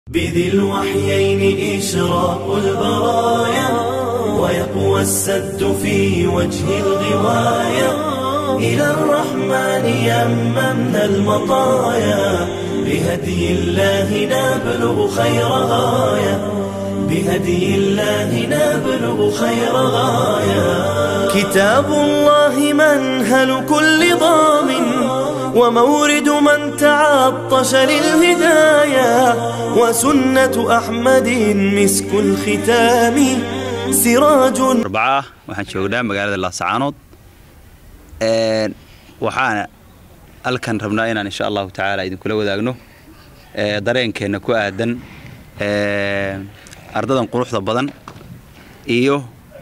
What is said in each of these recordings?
بذي الوحيين إشراق البرايا ويقوى السد في وجه الغواية إلى الرحمن يممنا المطايا بهدي الله نبلغ خير غاية بهدي الله نبلغ خير غاية كتاب الله منهل كل ضامن ومورد من تعطش للهداية وسنة أحمد مسك الختام سراج arbacaa waxaan joognaa magaalada laascaanood waxaana halkan rabnaa inaan insha allahu tacaala idinkula wadaagno dareenkeenna ku aadan ardadan quruxda badan iyo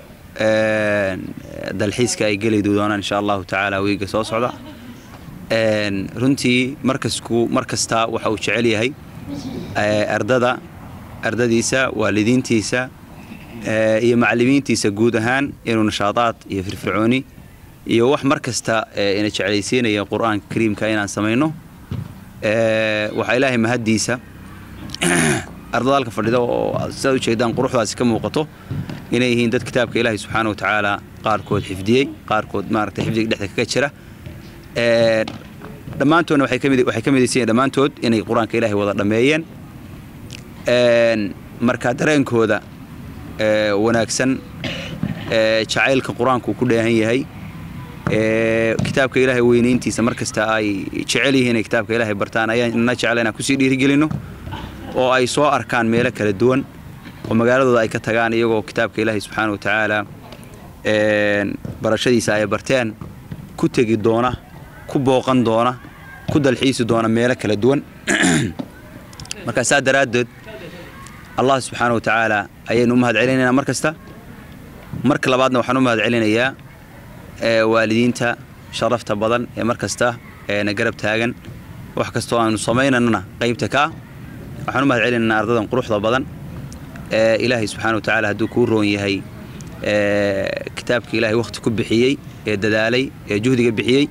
dalxiiska ay geli doonaan insha allahu tacaala wiiga soo socda runtii markasku mar kastaa waxa uu jecel yahay ardada ardadiisa waalidiintiisa iyo macallimiintiisa guud ahaan inuu nashaadaad iyo firfircooni iyo wax mar kasta ina jeclaysiinaya qur-aanka kariimka inaan samayno waxaa ilaahay mahaddiisa ardada halka fadhida oo sidaad ujeedaan quruxdaasi ka muuqato inay yihiin dad kitaabka ilaahay subxaana wa tacaala qaarkood xifdiyey qaarkood maaragtay xifdiga dhexda kaga jira dhammaantoodna waxay kamid waxay ka midaysan yihiin dhammaantood inay qur-aanka ilaahay wada dhammeeyeen marka dareenkooda wanaagsan jacaylka qur-aanku ku dheehan yahay kitaabka ilaahay weynayntiisa mar kasta ay jecel yihiin inay kitaabka ilaahay bartaan ayaan ina jecla inaan kusii dhiirigelino oo ay soo arkaan meelo kala duwan oo magaaladooda ay ka tagaan iyagoo kitaabka ilaahay subxaana wa tacaala barashadiisa ay barteen ku tegi doona ku booqan doona ku dalxiisi doona meelo kala duwan markaa saa daraaddeed allah subxaana wa tacaala ayaynu u mahad celinaynaa mar kasta marka labaadna waxaan u mahad celinayaa waalidiinta sharafta badan ee mar kasta na garab taagan wax kastoo aanu samaynanana qaybta kaa waxaan u mahad celinaynaa ardadan quruxda badan ee ilaahay subxaana wa tacaala hadduu kuu roon yahay kitaabka ilaahay wakhti ku bixiyey ee dadaalay ee juhdiga bixiyey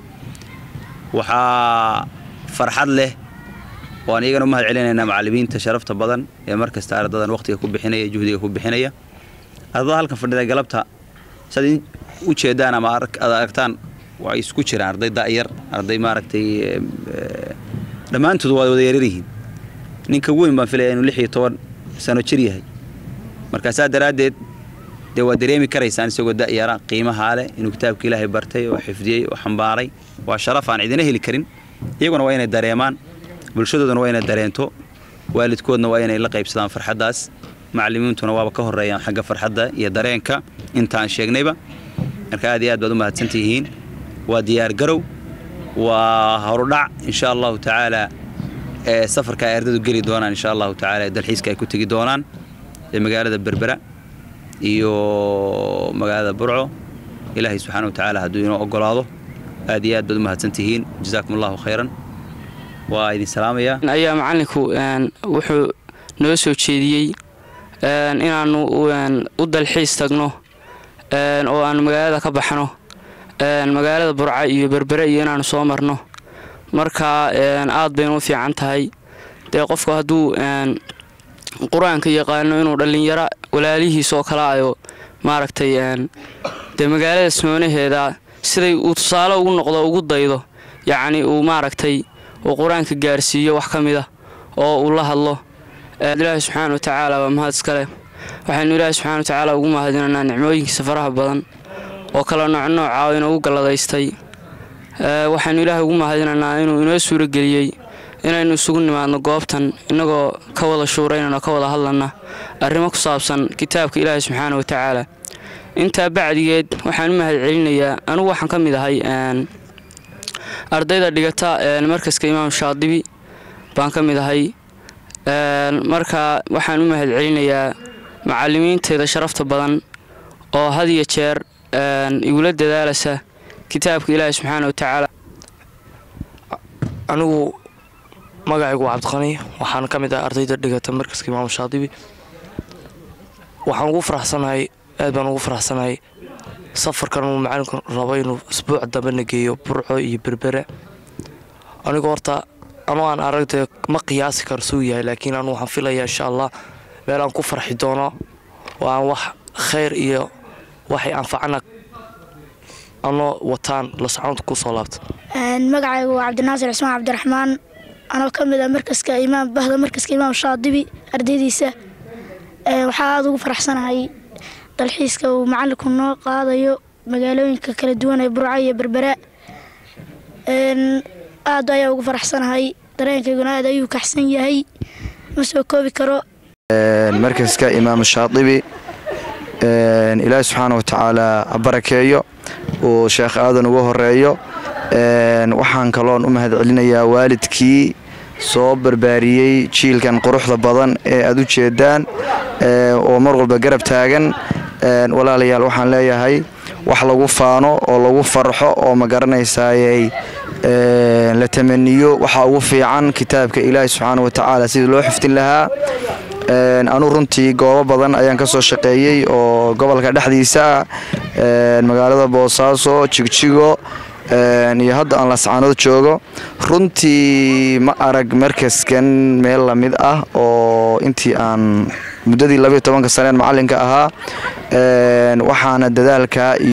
waxaa farxad leh waan iyagana u mahad celinaynaa macallimiinta sharafta badan ee mar kasta ardadan wakhtiga ku bixinaya juhdiga ku bixinaya ardada halkan fadhida galabta saad u jeedaan ama aad aragtaan waxay isku jiraan arday da'yar arday maaragtay dhammaantood waa wada yaryaryihiin ninka weyn baan filaya inuu lix iyo toban sano jir yahay markaasaa daraaddeed dee waa dareemi karaysaan isagoo da'yara qiimahaa leh inuu kitaabka ilaahay bartay oo xifdiyey oo xambaaray waa sharaf aan cidina heli karin iyaguna waa inay dareemaan bulshadooduna waa inay dareento waalidkoodna waa inay la qaybsadaan farxaddaas macallimiintuna waaba ka horreeyaan xagga farxadda iyo dareenka intaan sheegnayba marka aad iyo aad baad u mahadsantihiin waa diyaar garow waa horudhac insha allahu tacaala ee safarka ay ardadu geli doonaan insha allahu tacaala ee dalxiiska ay ku tegi doonaan ee magaalada berbera iyo magaalada burco ilaahay subxaana wa tacaala hadduu inoo ogolaado aad iyo aad baad u mahadsantihiin jazaakum allahu khayran waa idin salaamaya ayaa macallinku wuxuu noo soo jeediyey inaannu u dalxiis tagno oo aanu magaalada ka baxno magaalada burca iyo berbere iyo inaannu soo marno marka aad baynu u fiican tahay dee qofku hadduu qur-aanka yaqaano inuu dhallinyaro walaalihiis oo kale ayo maaragtay dee magaalada smoonaheeda siday uu tusaale ugu noqdo ugu daydo yacni uu maaragtay uu qur-aanka gaarsiiyo wax ka mida oo uu la hadlo ilaahi subxaana wa tacaala waa mahad iskale waxaynu ilaahi subxana wa tacaala ugu mahadinaynaa nicmooyinkiisa faraha badan oo kala noocnooca oo inoogu galladaystay waxaynu ilaahay ugu mahadinaynaa inuu inoo suurageliyey inaynu isugu nimaadno goobtan innagoo ka wada shuuraynano ka wada hadlanna arrimo ku saabsan kitaabka ilaahi subxaana wa tacaala intaa bacdigeed waxaan u mahad celinayaa anugu waxaan ka mid ahay ardayda dhigata markaska imaam shaadibi baan ka mid ahay marka waxaan u mahad celinayaa macallimiinteeda sharafta badan oo had iyo jeer igula dadaalasa kitaabka ilaahi subxaana wa tacaala anigu magacaygu waa cabdiqani waxaan ka mid ah ardayda dhigata markaska imaam shaadibi waxaan ugu faraxsanahay aad baan ugu faraxsanahay safarkan uu macalinku rabo inuu isbuuc dambena geeyo burco iyo berbere anigu horta anuu aan aragta ma qiyaasi karo suu yahay laakiin anu waxaan filayaa insha allah meel aan ku farxi doono oo aan wax khayr iyo waxay anfacana anoo wataan la soconta kusoo laabta magacaygu waa cabdinaasir cismaan cabdiraxmaan anoo ka mid ah markaska imaam bahda markaska imaam shaadibi ardaydiisa waxaa aada ugu faraxsanahay dalxiiska uu macalinku noo qaadayo magaalooyinka kala duwan ee burca iyo berbera aad ayaa ugu faraxsanahay dareenkayguna aad ayuu kaxsan yahay ma soo koobi karo markaska imaam shaadibi ilaahi subxaana wa tacaala ha barakeeyo uu sheekh aadan uga horeeyo waxaan kaloon u mahad celinayaa waalidkii soo barbaariyey jiilkan quruxda badan ee aad u jeedaan oo mar walba garab taagan walaalayaal waxaan leeyahay wax lagu faano oo lagu farxo oo ma garanaysayey la tamaniyo waxaa ugu fiican kitaabka ilaahi subxaana wa tacaala sidii loo xifdin lahaa anuu runtii goobo badan ayaan ka soo shaqeeyey oo gobolka dhexdiisa ah magaalada boosaaso jigjigo iyo hadda aan lascaanood joogo runtii ma arag markaskan meel lamid ah oo intii aan muddadii labayo tobanka saneen macalinka ahaa waxaana dadaalka